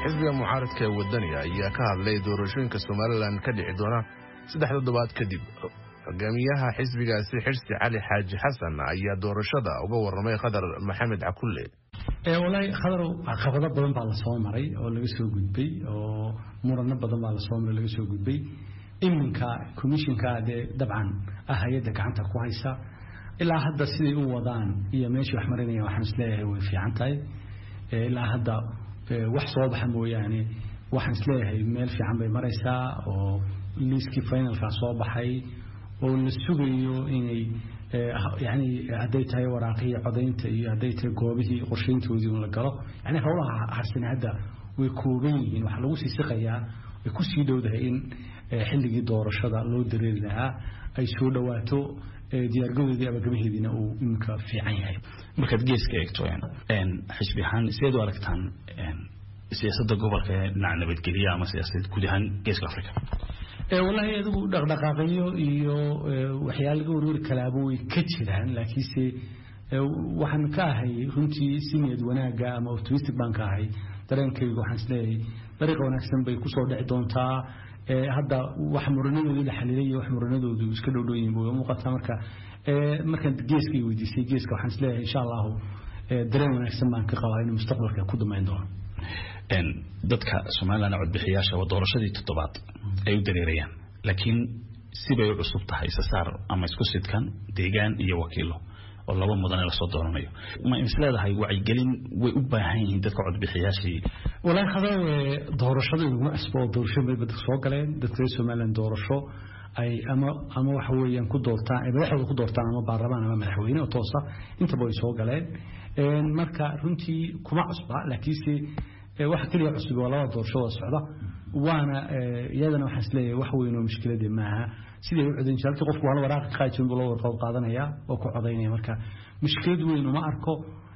xisbiga mucaaradka ee wadaniga ayaa ka hadlay doorashooyinka somalilan ka dhici doona saddex toddobaad kadib hogaamiyaha xisbigaasi xirsi cali xaaji xasan ayaa doorashada uga waramay khadar maxamed cakulle walahi khadarow caqabado badan baa lasoo maray oo laga soo gudbay oo murano badan baa lasoo maray laga soo gudbay iminka commissionka dee dabcan ah hay-adda gacanta ku haysa ilaa hadda siday u wadaan iyo meeshii wax marinayaan waxaan isleeyahay way fiican tahay ilaa hadda wax soo baxa mooyaane waxaan isleeyahay meel fiican bay maraysaa oo liiskii finalka soo baxay oo la sugayo inay yani hadday tahay waraaqihii codaynta iyo hadday tahay goobihii qorshayntoodii un la galo yani howlaha harsane hadda way kooban yihiin waxaa lagu sii siqayaa way kusii dhowdahay in xilligii doorashada loo dareeri lahaa ay soo dhawaato diyaargadoodii abagabaheediina uu iminka fiican yahay markaad geeska eegto xisbi ahaan sideed u aragtaan siyaasadda gobolka ee dhinaca nabadgelya ama siyaasadeed guud ahaan geeska africa wallaahi adigu dhaqdhaqaaqyo iyo waxyaala laga warwari kalaaba way ka jiraan laakiinse waxaan ka ahay runtii siniyad wanaagga ama optimistic baan ka ahay dareenkaygu waxaan isleeyahay dariiqa wanaagsan bay kusoo dhici doontaa hadda wax muranadoodii la xaliilay iyo wax muranadoodu iska dhowdhooyin way muuqataa marka markaan geeska weydiisay geeska waxaan isleeyahay insha allahu dareen wanaagsan baan ka qabaa inuu mustaqbalka ku damayn doono dadka somalilan codbixiyaasha waa doorashadii toddobaad ay u dareerayaan laakiin sibay u cusub tahay isasaar ama isku sidkan deegaan iyo wakiilo oo laba mudan ee lasoo dooranayo ma is leedahay wacyigelin way u baahan yihiin dadka codbixiyaashii walaahi khadar doorashada iguma cusbo oo doorasho bay dadka soo galeen dadka reer somalilan doorasho ay ama ama waxa weeyaan ku doortaan ay madaxdooda ku doortaan ama baarlamaan ama madaxweyne oo toosa intaba way soo galeen marka runtii kuma cusba laakiinse waxa keliya cusub waa labada doorashada socda waana iyadana waxaan isleeyahay wax weyn oo mushkiladii maaha siday u codayn jirta halkii qofku hal waraaqa ka qaajin buu loo warqood qaadanaya oo ku codaynaya marka mushkilad weyn uma arko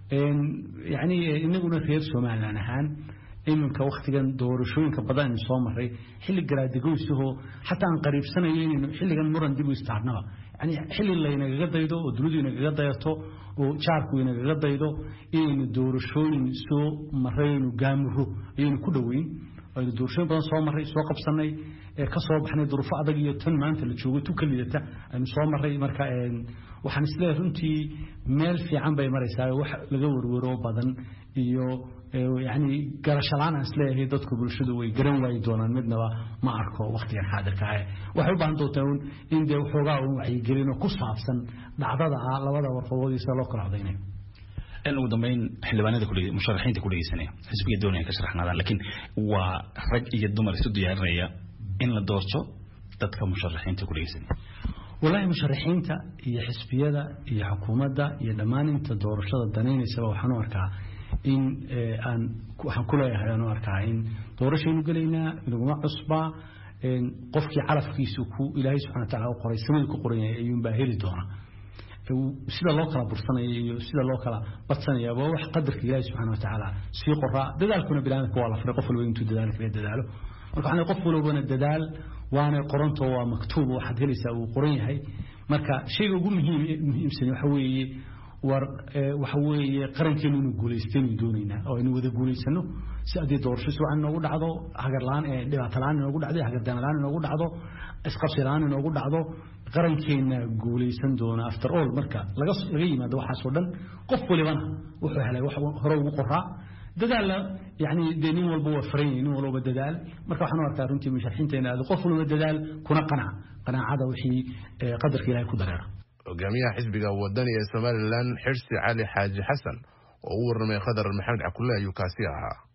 yacni inaguna reer somalilan ahaan iminka waktigan doorashooyinka badan aynu soo maray xilli garaadegoysahoo xataa aan qariibsanayo inaynu xilligan muran dib u istaarnaba yani xilli laynagaga daydo oo dunidu inagaga dayato oo jaarku inagaga daydo inaynu doorashooyin soo maray aynu gaamuro ayaynu ku dhoweyn aynu doorashooyin badan soo maray soo qabsanay ka soo baxnay duruufo adag iyo tan maanta la joogo tu ka lidata aynu soo maray marka waxaan isleeyahay runtii meel fiican bay maraysaa wax laga werwero badan iyo yani garashalaan aan isleeyahay dadku bulshadu way garan waayi doonaan midnaba ma arko waktigan xaadirka ah waxay u baahan doontaa in dee waxoogaa un wacyigelino ku saabsan dhacdada ah labada warqadoodiisa loo kala codaynayo ugu dambeyn xildhibaanada musharaxiinta ku dhegeysanaya xisbiga doonaya ka sharaxnaadaan laakiin waa rag iyo dumar isu diyaarinaya in la doorto dadka musharaxiinta ku dhegeysanaya wallaahi musharaxiinta iyo xisbiyada iyo xukuumadda iyo dhammaan inta doorashada danaynaysaba waxaan u arkaa in aan waxaan ku leeyahay aan u arkaa in doorashaynu gelaynaa inaguma cusbaa qofkii calafkiisu ku ilaahay subxana wa taala u qoray samadii ku qoran yahay ayuunbaa heli doona sida loo kala bursanaya iyo sida loo kala badsanaya waa wax qadarka ilaahay subxana wa tacaala sii qoraa dadaalkuna biniaadamka waa la faray qof walba intuu dadaal kaga dadaalo marka waxaan qof walbana dadaal waana qoranto waa maktuub waxaad helaysaa uu qoran yahay marka shayga ugu muhiim muhiimsan waxa weeye war waxa weeye qarankeenu inuu guulaystaynu doonaynaa oo aynu wada guulaysano si haddii doorasho si wacan inoogu dhacdo hagarlaan dhibaato la-aan inoogu dhacdo hagardaana la-aan inoogu dhacdo isqabsi la-aan inoogu dhacdo qarankeena guulaysan doona after all marka laga laga yimaado waxaasoo dhan qof walibana wuxuu helay wax hore ugu qoraa dadaalla yani dee nin walba waa faran yahay nin walba dadaal marka waxaan u arkaa runtii musharaxiinteena aad qof walba dadaal kuna qanac qanaacada wixii qadarka ilahay ku dareera hogaamiyaha xisbiga wadani ee somalilan xirsi cali xaaji xasan oo u warramay khadar maxamed cakulle ayuu kaasi ahaa